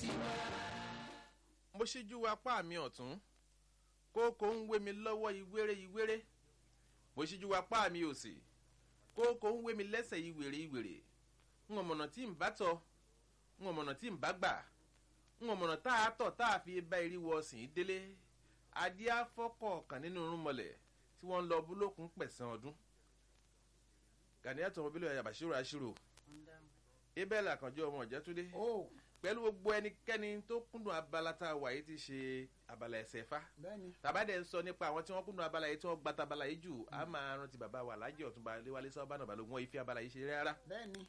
mo ṣíjú apá mi ọ̀tún kókó ń wé mi lọ́wọ́ ìwéré ìwéré mo ṣíjú apá mi òsì kókó ń wé mi lẹ́sẹ̀ ìwèrè ìwèrè ń ọ̀mọ̀nà tí ń bá tọ̀ ń ọ̀mọ̀nà tí ń bá gbà ń ọ̀mọ̀nà tá a tọ̀ tá a fi bá eriwo ọ̀sìn délé adé afọ́kọ̀ kan nínú irúnmọlẹ̀ tí wọ́n ń lọ búlókun pẹ̀sán ọdún gàníyàtọ̀ ọmọbílẹ̀ yàbàṣírò àṣírò ibẹ̀ làkànjọ́ ọmọ ìjẹ́túndé ó pẹ̀lú gbogbo ẹnikẹ́ni tó kúndùn abala tá a wà yìí ti ṣe abala ẹsẹ̀ fa bẹ́ẹ̀ni tàbádẹ́ ń sọ nípa àwọn tí wọ́n kúndùn abala yìí tí wọ́n gba tabala yìí jù á máa rántí bàbá wa lájẹ́ ọ̀túnba léwálé sábàánà balógun wọn ìfi abala yìí ṣe rárá. bẹ́ẹ̀ni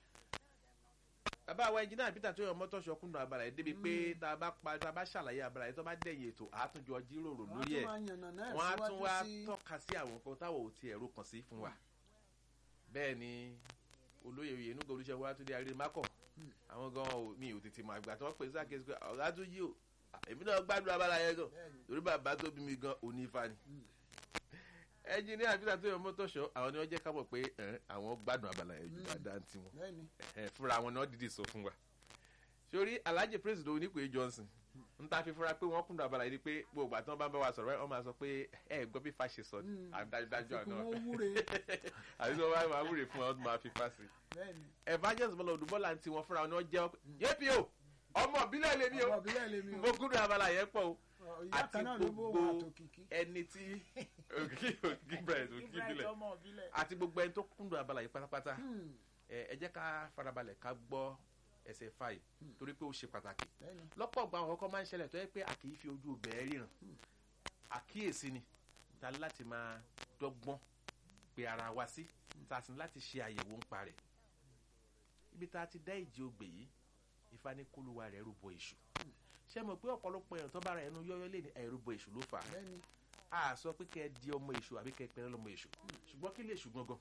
bàbá wa ẹnjìnà peter tó yọ mọ́tòṣọ́ kúndùn abala yìí débi pé tá a bá pa tá a bá ṣàlàyé abala yìí tó bá dẹ̀yìn ètò àtúnjọ jíròrò wọ́n lórí tún ẹ̀ máa yànnà náà wọ́n á tún wá síwájú sí tọ́ka sí àwọn nǹkan táwọn ò ti ẹ̀rọ kàn sí fún wa bẹ́ẹ̀ ni olóyè oyè inú gòlùṣẹ́ wa tún dé arí mákọ̀ àwọn gan ò mi ò tètè mọ àgbà tí wọ́n pè sí àkẹ́sí pé ọ̀gá tún yí o èmi náà gbádùn abala yẹn gan bẹ́ẹ̀ni torí bàbá tó bí mi gan òní ifá ni ẹnjìníà peter tó yọ mọ́tòṣọ́ àwọn ni wọ́n jẹ́ ká mọ̀ pé ẹ̀, àwọn gbádùn abala yẹn jù dáadáa ń tiwọn bẹ́ẹ̀ni ẹ fúnra wọn náà dìde sọ fún wa sórí alhaji president onípe johnson n ta fi fura pé wọn kúndùn abala yìí ni pé gbogbo àti wọn bá ń bá wa sọ̀rọ̀ wọn máa sọ pé ẹ gbọ́ bí fa ṣe sọ ni Mm. àdájọ́ àfikún àná wọn wúre àbí tí wọn bá máa wúre fún wọn wọn máa fi fa sí. bẹ́ẹ̀ni evangelist bọ́lá odùbọ́lá ti wọn fúnra wọn ni wọ́n jẹ́ yépi o ọmọ ìbílẹ̀ lèmi o ọmọ ìbílẹ̀ lèmi mo kúndùn abala yẹn pọ̀ o o ìyá àti kan náà ló bó gbogbo wà tó kìkì ẹni tí òkì òkì brẹ̀ òkì ìbílẹ̀ ọmọ ìbílẹ̀ àti gbogbo ẹni tó kúndùn abala yìí pátápátá Hmm, ẹ ẹ jẹ́ ká farabalẹ̀ ká gbọ́ ẹsẹ̀ fàì torí pé ó ṣe pàtàkì bẹ́ẹ̀ni lọ́pọ̀ ọgbà àwọn ọkọ máa ń ṣẹlẹ̀ tó yẹ pé a kì í fi ojú bẹ̀ẹ́ ríran àkíyèsí ni ta ní láti máa dọ́gbọ́n pe ara wa sí ta sì ní láti ṣe àyẹ̀wò ń parẹ̀ ibi tá a ti dá ìjì ogbè yìí ìfanikóluwa rẹ̀ rúbọ èṣù ṣé mo pé ọ̀pọ̀lọpọ̀ èèyàn tó bá ra ẹnu yọ́yọ́ lé ní ẹ̀rúbọ èṣù ló fà á bẹ́ẹ̀ni a sọ pé kẹ́ ẹ di ọmọ èṣù àbí kẹ́ ẹ pẹ́rẹ́ lọ́mọ èṣù ṣùgbọ́n kí lè èṣù gangan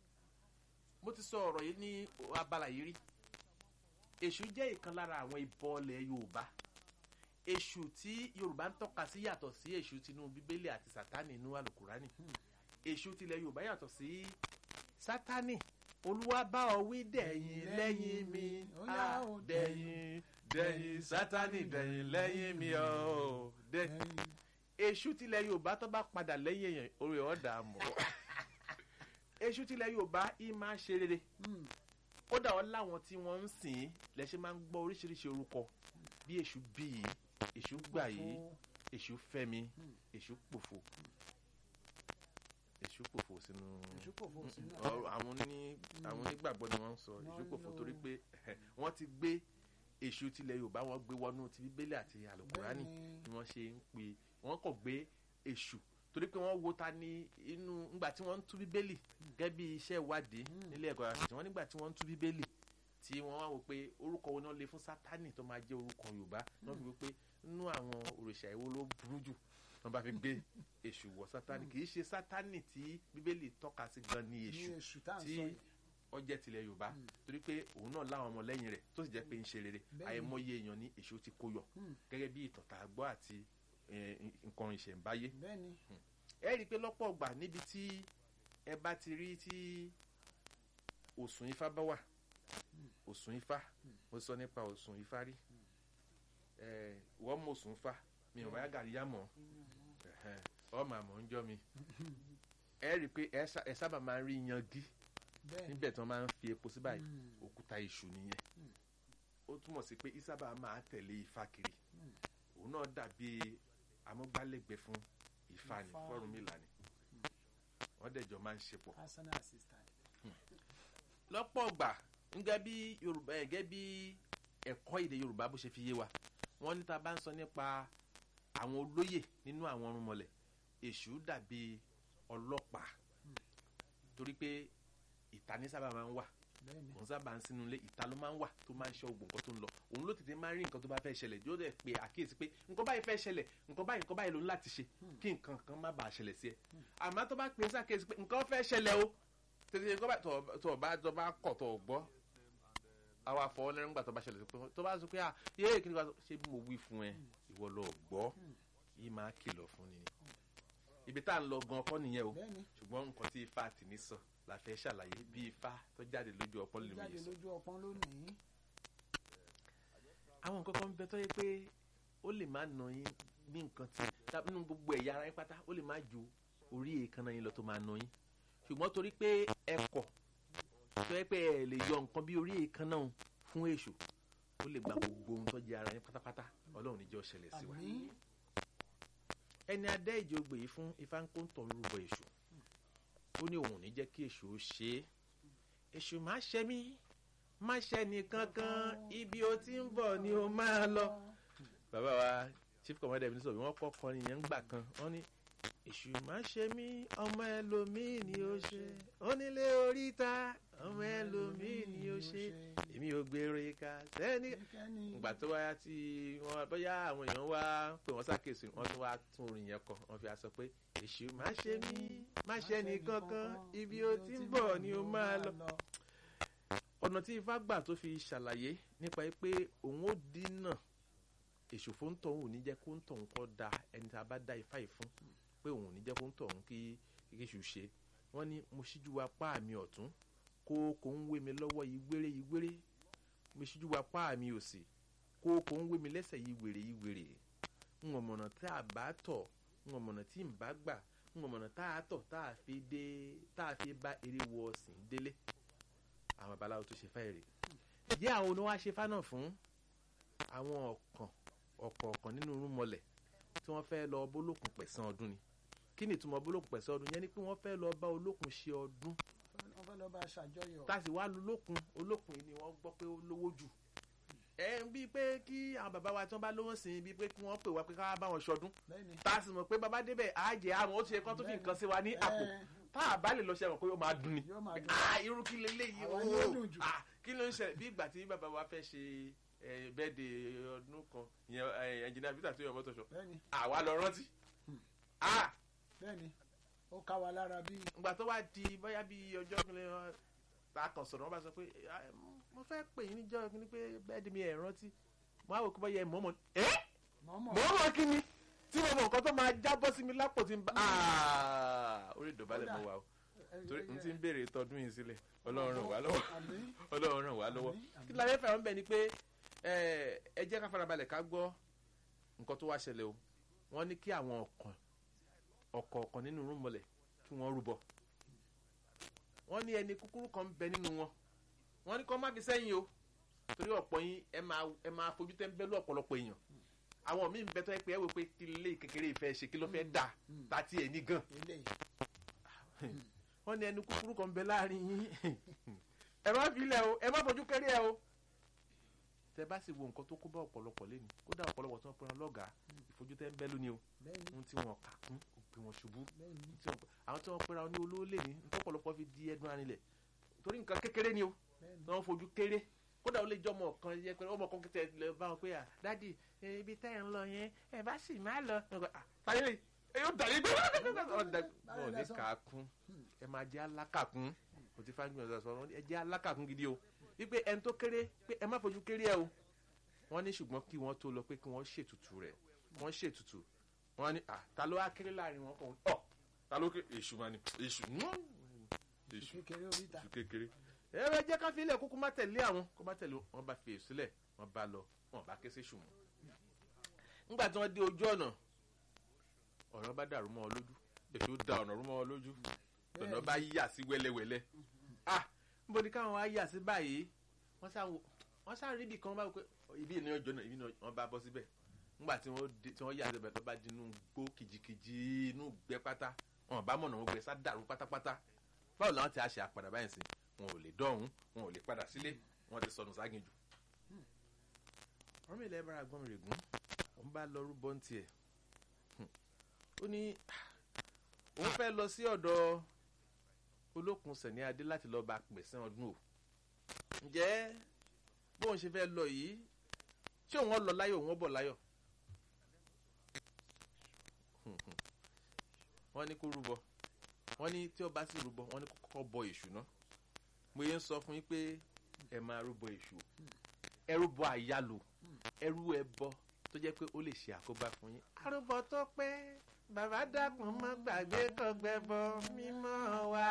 mo ti sọ ọ̀rọ̀ yìí ní abala yìí rí èṣù jẹ́ ìkan lára àwọn ìbọ̀lẹ̀ yorùbá èṣù tí yorùbá ń tọ́ka sí yàtọ̀ sí èṣù tinú bíbélì àti sátánì inú àlùkùránì èṣù tilẹ̀ yorùbá yàtọ̀ sí sátánì olúwa bá ọ wí dẹ̀yìn lẹ́yìn mi Ó yá ah, o, dẹ̀yìn dẹ̀yìn sátánì dẹ̀yìn lẹ́yìn mi ọ̀ dẹ̀yìn bẹ́ẹ̀ni èṣù tilẹ̀ yorùbá tó bá padà lẹ́yìn èèyàn orí ọ̀dà mọ̀ èṣù tilẹ̀ yorùbá yìí máa ń ṣe rere Hmm, kódà wọn láwọn tí wọ́n ń sìn ín lẹ́sẹ̀ máa ń gbọ́ oríṣiríṣi orúkọ bí èṣù bí yìí èṣù gbà yìí Òfo. èṣù fẹ́mi Hmm. èṣù pòfo èṣù pòfo sínú èṣù kò fò sínú ọ̀rọ̀ àwọn oní àwọn onígbàgbọ́ ni wọ́n ń sọ èṣù Wọ́n pòfo lò- torí pé wọ́n ti gbé èṣù tilẹ̀ yorùbá wọ́n gbé wọnú ti bíbélì àti àlùkùránì bẹ́ẹ̀ni ni wọ́n ṣe ń pè wọ́n kàn gbé èṣù torí pé wọ́n wo ta ní inú ńgbà tí wọ́n ń tú bíbélì gẹ́gẹ́ bí iṣẹ́ ìwádìí Hmm. nílé ẹ̀kọ́ àṣìṣe wọ́n nígbà tí wọ́n ń tú bíbélì tí wọ́n wá wò pé orúkọ wo náà lè fún sátánì tó máa jẹ́ orúkọ yorùbá náà fi wò pé nínú àwọn òrìṣà ìwo ló burú jù wọ́n bá fi gbé èṣù wọ sátánì kì í ṣe sátánì tí bíbélì tọ́ka sí gan ni ní èṣù èṣù tá à ń tí sọ yìí ọjẹ́ tilẹ̀ yorùbá Hmm. torí pé òun náà láwọn ọmọ lẹ́yìn rẹ̀ tó sì jẹ́ pé ń ṣe rere Bẹ́ẹ̀ni. àìmọye èèyàn ní èṣù ti kó yọ Hmm, gẹ́gẹ́ bí ìtàn tá a gbọ́ àti eh, nǹkan ìṣẹ̀ǹbáyé. bẹ́ẹ̀ni ẹ rí i pé lọ́pọ̀ ọgbà níbi tí ẹ bá ti rí tí òsùn ifá bá wà òsùn ifá mo sọ nípa òsùn ifá rí ẹ wọ́n mọ òsùn ifá mi ò báyà gàrí yá mọ́ ẹ̀hẹ́n, ọmọ àmọ́ ń jọ́ mi ẹ rí i pé ẹ sá- ẹ sábà máa ń rí yangi bẹ́ẹ̀ni níbẹ̀ tí wọ́n máa ń fi epo sí báyìí Hmm, òkúta iṣu nìyẹn Mm. ó túmọ̀ sí pé ìsábà máa tẹ̀lé ifá kiri Mm. òun náà dàbí amúgbálẹ́gbẹ̀ẹ́ fún ifá ní Ifá. fọ́rùnmìlà ni wọ́n dẹ̀jọ́ máa ń ṣe pọ̀. personal assistant lọ́pọ̀ ọgbà gẹ́gẹ́ bí yorùbá ẹ̀ gẹ́gẹ́ bí ẹ̀kọ́ èdè yorùbá bó ṣe fi yé wa wọ́n ní ta bá ń sọ nípa àwọn olóyè nínú àwọn ọ̀rúnmọlẹ̀ èṣù dàbí ọlọ́pàá torí pé ìta ní sábà máa ń wà bẹ́ẹ̀ni òun sábà ń sínú ilé ìta ló máa ń wà tó máa ń ṣọ́ gbogbo nǹkan tó ń lọ òun ló tètè máa ń rí nǹkan tó bá fẹ́ ṣẹlẹ̀ yóò dẹ̀ pé àkíyèsí pé nǹkan báyìí fẹ́ ṣẹlẹ̀ nǹkan báyìí nǹkan báyìí ló ń láti ṣe kí nǹkan kan má bàa ṣẹlẹ̀ sí ẹ àmọ́ tó bá pè é sàkíyèsí pé nǹkan fẹ́ ṣẹlẹ̀ o tètè nǹkan báyìí tó- tó bá tó bá kọ̀ tó gbọ́ àwa fọwọ́ lẹ́rìn gbà tó bá ṣẹlẹ̀ sí pé tó bá sọ pé ah yéé kí ni wàá sọ ṣé bí mo wí fún ẹ ìwọ lọ gbọ́ yìí máa kìlọ̀ fún ni ibi tá à ń lọ gan ọkọ nìyẹn o bẹ́ẹ̀ni ṣùgbọ́n nǹkan tí ifá àti ní sọ la fẹ́ ṣàlàyé bí ifá tó jáde lójú ọpọ́ ó lè jáde wòye sọ. lójú ọpọ́n lónìí àwọn nǹkan kan ń bẹ tó yẹ pé ó lè má nà yín ní nǹkan tí tàbí nínú gbogbo ẹ̀yà ara yín pátá ó lè má ju orí èékánná yín lọ tó máa nà yín ṣùgbọ́n torí pé ẹ kọ̀ tó yẹ pé ẹ lè yọ nǹkan bí orí èékánná òun fún èṣù ó lè gba gbogbo ohun tó jẹ ara yín pátápátá ọlọ́run níjọ́ ṣẹlẹ̀ sí wa àmín ẹni adé ìjọgbè yìí fún ifá ń kó ń tọ̀ lórúkọ èṣù ó ní òun ò ní jẹ́ kí èṣù ó ṣe é èṣù má ṣe mí má ṣe nìkankan ibi ó ti ń bọ̀ ni ó máa lọ. bàbá wa chief commander mi sọ̀rọ̀ wọ́n kọ́ kọrin yẹn ń gbà kan wọ́n ní èṣù má ṣe mí ọmọ ẹlòmíì ni ó ṣe onílé oríta ọmọ ẹlòmíì ni ó ṣe èmi ò gbèrò ìka sẹ́ni ẹnikẹ́ni ìgbà tó wáyá tí wọ́n bóyá àwọn èèyàn wá pé wọ́n ṣàkíyèsí wọ́n tún wá tún orin yẹn kọ wọ́n fi aṣọ pé èṣù má ṣe mí má ṣe nìkankan ibi ó ti ń bọ̀ ni ó máa lọ ọ̀nà tí ifá gbà tó fi ṣàlàyé nípa pé òun ó dínà èṣù fún tọ̀hún ò ní jẹ́ kó ń tọ̀hún kọ́ da ẹni tá a bá dá ifá yìí fún pé òun ò ní jẹ́ kó ń tọ̀hún kí kéṣù ṣe wọ́n ní mo ṣíjú wa pa mi ọ̀tún kókó ń wé mi lọ́wọ́ yìí gbére yìí gbére mo ṣíjú wa pa mi òsì kókó ń wé mi lẹ́sẹ̀ yìí wèrè yìí wèrè ń wọ̀n mọ̀nà tá a bá tọ̀ ń wọ̀n mọ̀nà tí n bá gbà ń wọ̀n mọ̀nà tá a tọ̀ tá a fi dé tá a fi bá eré wọ ọ̀sìn délé àwọn babaláwo tó ṣe fáìrè jẹ́ àwọn oníwà ṣe fánà fún àwọn ọ̀kan ọ̀kọ̀ọ̀kan nínú irúnmọlẹ̀ tí wọ́n fẹ́ lọ bólókun pẹ̀sán ọdún ni kí ni ìtumọ̀ bólókun pẹ̀sán ọdún yẹn ni pé wọ́n fẹ́ lọ bá olókun ṣe ọdún wọ́n fẹ́ lọ bá a ṣàjọyọ̀ táàsì wá lu olókun olókun yìí ni wọ́n gbọ́ pé ó lówó jù ẹ ń bíi pé kí àwọn bàbá wa tí wọ́n bá lówó sí i bíi pé kí wọ́n pè wá pé ká bá wọn ṣọdún bẹ́ẹ̀ni táàsì mọ̀ pé bàbá débẹ̀ àjẹ́ àwọn ó ti ṣe kán tó fi nǹkan sí wa ní àpò Ẹ, tá a bá lè lọ ṣe mọ̀ pé ó máa dùn ni yóò máa dùn ah irú kí leléyìí Àwa o ni ó dùn jù. ah kí ló ń ṣẹlẹ̀ bí ìgbà tí bàbá wa fẹ́ ṣe bẹ́ẹ̀dẹ̀ ọdún kan ìyẹn ẹnjìnìá peter tó yọ mọ́tò ṣọ bẹ́ẹ̀ni àwa lọ rántí ah bẹ́ẹ̀ni ó ká wa lára bí ìgbà tó wá di bóyá bí ọjọ́ kìnìún wọn ta kàn sọ̀rọ̀ wọn bá sọ pé "Ah, mo fẹ́ pè yín níjọ́ kìnìún pé bẹ́ẹ̀dẹ̀ mi ẹ̀ rántí mo á wò kó bóyá ẹ̀ mọ́mọ́ ẹ́ mọ́mọ́ mọ́mọ́ kí ni tí mo mọ nǹkan tó máa jábọ́ sí mi lápò tí n bá ah orí ìdọ̀bálẹ̀ mo wà o torí n ti ń béèrè tọdún yìí sílẹ̀ ọlọ́run ràn wá lọ́wọ́ àmín ọlọ́run ràn wá lọ́wọ́ àmín, àmín. kí la fẹ́ fẹ́ràn bẹ́ẹ̀ ni pé ẹ ẹ jẹ́ ká farabalẹ̀ ká gbọ́ nǹkan tó wá ṣẹlẹ̀ o wọ́n ní kí àwọn ọ̀kan ọ̀kọ̀ọ̀kan nínú rúmọlẹ̀ kí wọ́n rúbọ wọ́n ní ẹni kúkúrú kan ń bẹ nínú wọn wọ́n ní kó má fi sẹ́yìn o torí ọ̀pọ̀ yín ẹ máa ẹ máa fojú tẹ́ ń bẹ́lú ọ̀pọ̀lọpọ̀ èèyàn àwọn míì ń bẹ tó yẹ pé ẹ wò pé kí lè kékeré ìfẹ́ ṣe kí ló fẹ́ dà tàti ẹ̀ ní gan eléyìí wọ́n ní ẹni kúkúrú kan ń bẹ láàrin yín ẹ má fi ilẹ̀ o ẹ má fojú kéré ẹ o tẹ bá sì wo nǹkan tó kó bá ọ̀pọ̀lọpọ̀ lẹ́nu kódà ọ̀pọ̀lọpọ̀ tí wọ́n pẹ́ran lọ́gàá ìfojú tẹ́ ń bẹ́ lónìí o bẹ́ẹ̀ni ohun tí wọ́n kà kún òpin wọn ṣubú bẹ́ẹ̀ni ohun tí wọ́n- àwọn tí wọ́n pẹ́ra ní olówó lẹ́ni nítorí ọ̀pọ̀lọpọ̀ fi di ẹdun arinlẹ̀ torí nǹkan kékeré ni o bẹ́ẹ̀ni tí wọ́n fojú kéré kódà ó lè jọ ọmọ kan yẹ pé ọmọ kan kìtẹ lè bá wọn pé à dádì ẹ, ibi tẹ́ ẹ̀ ń lọ yẹn ẹ bá sì má lọ táyé lè ẹ yóò dàrí gbé wọn ò ní kà á kún ẹ máa jẹ́ alákàkún kò tí fáwọn gbìyànjú sọ̀rọ̀ ẹ jẹ́ alákàkún gidi o wípé ẹni tó kéré pé ẹ má fojú kéré ẹ o wọ́n ní ṣùgbọ́n kí wọ́n tó lọ pé kí wọ́n ṣètùtù rẹ̀ wọ́n ṣètùtù wọ́n ní à ta ló wá kéré láàrin wọn kàn ọ ta ló kéré èṣù máa ní èṣù èṣù kékeré oríta èṣù kékeré ẹ bẹ jẹ́ ká fi ilẹ̀ kúkú má tẹ̀lé àwọn kó má tẹ̀lé wọn bá fi èṣù sílẹ̀ wọn bá lọ wọn bá ké sí èṣù mọ́ nígbà tí wọ́n dé ojú ọ̀nà ọ̀nà bá dàrú mọ́ ọ lójú èṣù da ọ̀nà rú mọ́ ọ lójú ọ̀nà bá yà sí wẹ́lẹ́wẹ́lẹ́ ah níbo ni káwọn wá yà sí báyìí wọ́n sá wo- wọ́n sá rí ibì kan báwo pé ibi ìní ọjọ́ náà ibi náà wọ́n bá bọ́ síbẹ̀ nígbà tí wọ́n dé- tí wọ́n yà síbẹ̀ tó bá di inú gbó kìjikìji inú gbẹ pátá wọn bá mọ̀nà wọn gbẹ sá dàrú pátápátá báwo làwọn ti á ṣe àpàdà báyìí sí wọn ò lè dọ̀hún wọn ò lè padà sílé wọn ti sọnù ságin jù. ọ̀rọ̀ mi ilẹ̀ bára gbọ́n mi rè gún òun bá lọ rúbọ ní tiẹ̀ ó ní òun fẹ́ lọ sí ọ̀dọ̀ olókun sẹ̀ní adé láti lọ́ọ́ bá pèsè ọdún o ǹjẹ́ bóun ṣe fẹ́ lọ yìí ṣé òun lọ láyọ̀ òun bọ̀ láyọ̀ wọ́n ní kó rúbọ wọ́n ní tí ó bá sì rúbọ wọ́n ní kó kọ́kọ́ bọ èṣù náà mo yẹ ń sọ fún yín pé ẹ máa rúbọ èṣù o. ẹ rúbọ àyálò ẹ rú ẹbọ tó jẹ́ pé ó lè ṣe àkóbá fún yín. arúbọ tó pé bàbá dákun mọ́ gbàgbé kọgbẹbọ mímọ́ wa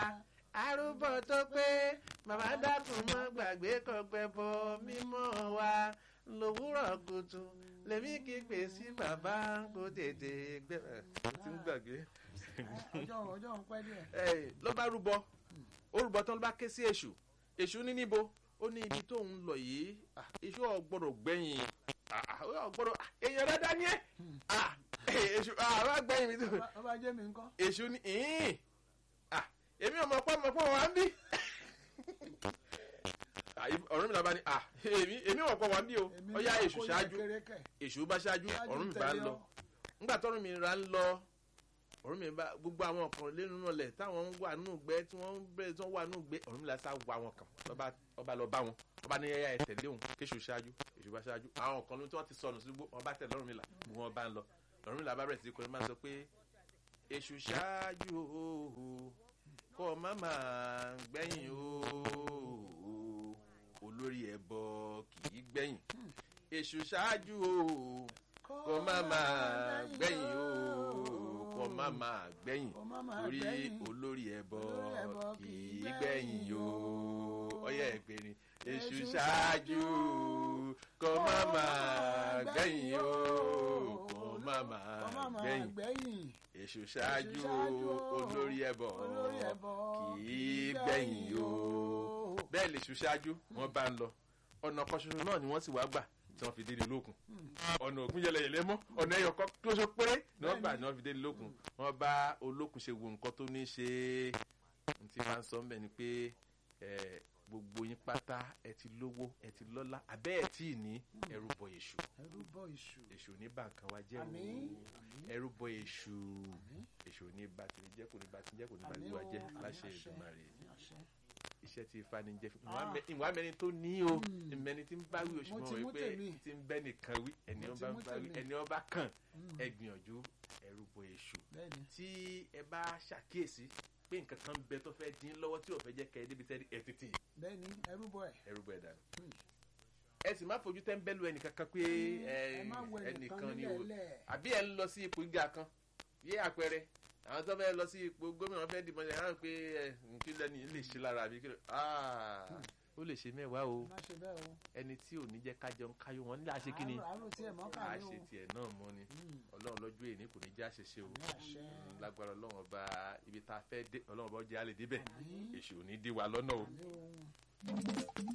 arúbọ tó pé bàbá dákun mọ́ gbàgbé kọgbẹbọ mímọ́ wa lòwúrọ̀ kùtù lèmi kí pè sí bàbá kó tètè gbẹ ẹ ti ń gbàgbé ọjọ́ ọjọ́ ń pẹ́ díẹ̀. ẹ ló bá rúbọ ó rúbọ tán ló bá ké sí èṣù èṣù ní níbo ó ní ibi tó ń lọ yìí ah, èṣù ọgbọ́dọ̀ gbẹ̀yìn ah, ah, ọgbọ́dọ̀ ah, èèyàn dáadáa ni ẹ ah, èṣù àwọn àgbẹ̀yìn mi tó Ọba- ọba jẹ́ mi ńkọ́. èṣù ní ìhín ah, èmi ò mọ̀ pé mọ̀ pé wọ́n wá ń bí Ah, ọ̀run mi là bá ní ah, èmi èmi ò mọ̀ pé wọ́n wá ń bí o Èmi ó yá náà èṣù kó yẹ ṣáájú kéré kẹ̀. èṣù bá ṣáájú Ṣáájú ọ̀run mi bá tẹ̀lé ń lọ ọ. nígbà tọ́run mi ra ń lọ ọ̀run mi bá gbogbo àwọn ọkàn lẹ́nu náà lẹ̀ táwọn ń wà nù gbẹ́ tí wọ́n ń bẹ̀rẹ̀ tí wọ́n wà nù gbẹ́ ọ̀run mi la sá wà wọn kàn lọ́ba ọba lọ bá wọn ọba ní ẹ̀yà ẹ̀ tẹ̀lé òun kéṣù ṣáájú èṣù bá ṣáájú àwọn kan tí wọ́n ti sọnù sí gbogbo ọba tẹ̀lé ọ̀run mi là gbogbo wọn bá ń lọ ọ̀run mi là bá bẹ̀rẹ̀ sí kọrin máa sọ pé èṣù ṣáájú ooo kọ́ má máa gbẹ̀yìn ooo olórí ẹbọ kì í gbẹ̀yìn èṣù ṣáájú ooo kó má máa gbẹ̀yìn o kó má máa gbẹ̀yìn Kó má máa torí gbẹ̀yìn. olórí ẹbọ Olórí ẹbọ kì í gbẹ̀yìn o ọyẹ ẹgbẹ̀rin èṣù ṣáájú kó má máa gbẹ̀yìn o kó má máa Kó má máa gbẹ̀yìn gbẹ̀yìn. èṣù ṣáájú ṣáájú o, olórí ẹbọ olórí ẹbọ kì í gbẹ̀yìn o bẹ́ẹ̀ lè ṣù ṣáájú wọ́n bá ń lọ ọ̀nà kan ṣoṣo náà ni wọ́n sì wá gbà tí wọ́n fi dé ní lókun ọ̀nà òkun yẹlẹyẹlẹ mọ́ ọ̀nà ẹyọ kan tó ṣe péré ni wọ́n gbà ni wọ́n fi dé ní lókun wọ́n bá olókun ṣe wo nǹkan tó ní ṣe n ti máa ń sọ mbẹ ni pé ẹ, gbogbo yín pátá ẹ ti lówó ẹ ti lọ́lá àbẹ́ ẹ tí ì ní ẹrú bọ èṣù ẹrú bọ ìṣù. èṣù ní bàǹkan wa jẹ́ Àmín. o ẹrú bọ èṣù èṣù ní bàtìrì jẹ́ kò ní bàtìrì jẹ́ kò ní bàtìrì Àmín wa o, jẹ́ àmín láṣẹ àṣẹ, Èdùmàrè àmín àṣẹ. iṣẹ́ tí ifá ni jẹ́ fún Ah. ìwà mẹni tó ní o Mm. ìmẹni tí ń bá wí oṣù Mo mọ́ ti mú wípé tèmi. tí ń bẹ́ nìkan wí ẹni Mo ti ọba mú bá wí tèmi. ẹni ọba kàn Mm. ẹ gbìyànjú ẹrú bọ èṣù Bẹ́ẹ̀ni. tí ẹ bá ṣàkíyèsí pé nǹkan kan bẹ tó fẹ́ dín lọ́wọ́ tí ò fẹ́ jẹ́ kẹ́ ẹ débi tẹ́lẹ̀ ẹ tètè Bẹ́ẹ̀ni ẹrú bọ ẹ̀. ẹrú bọ ẹ̀ dànù Mm. ẹ sì má fojú tẹ́ńbẹ́lú ẹnìkan kan pé ẹ ẹ má wọ ẹnìkan ẹnìkan ni o nílẹ̀ lẹ̀. àbí ẹ ń lọ sí ipò gíga kan yé àpẹẹrẹ àwọn tó fẹ́ lọ sí ipò gómìnà fẹ́ dìbò ṣe hàn pé ẹ kí lẹ́ni lè ṣe lára àbí kí ló ah ó lè ṣe mẹ́wàá o Má ṣe bẹ́ẹ̀ o. ẹni tí ò ní jẹ́ kájọ ń káyọ̀ wọn nílẹ̀ àṣẹ kínni Àárò àárò tí ẹ̀ mọ́ kà ní o. àṣẹ tiẹ̀ náà mọ́ ni Mm. ọlọ́run lọ́jọ́ èní kò ní jẹ́ àṣẹṣe o Àmín àṣẹ. Mm, lágbára ọlọ́run ọba ibi tá a fẹ́ dé ọlọ́run ọba ó jẹ́ àlè débẹ̀ Àmín. èṣù ò ní dí wa lọ́nà o Àmín o.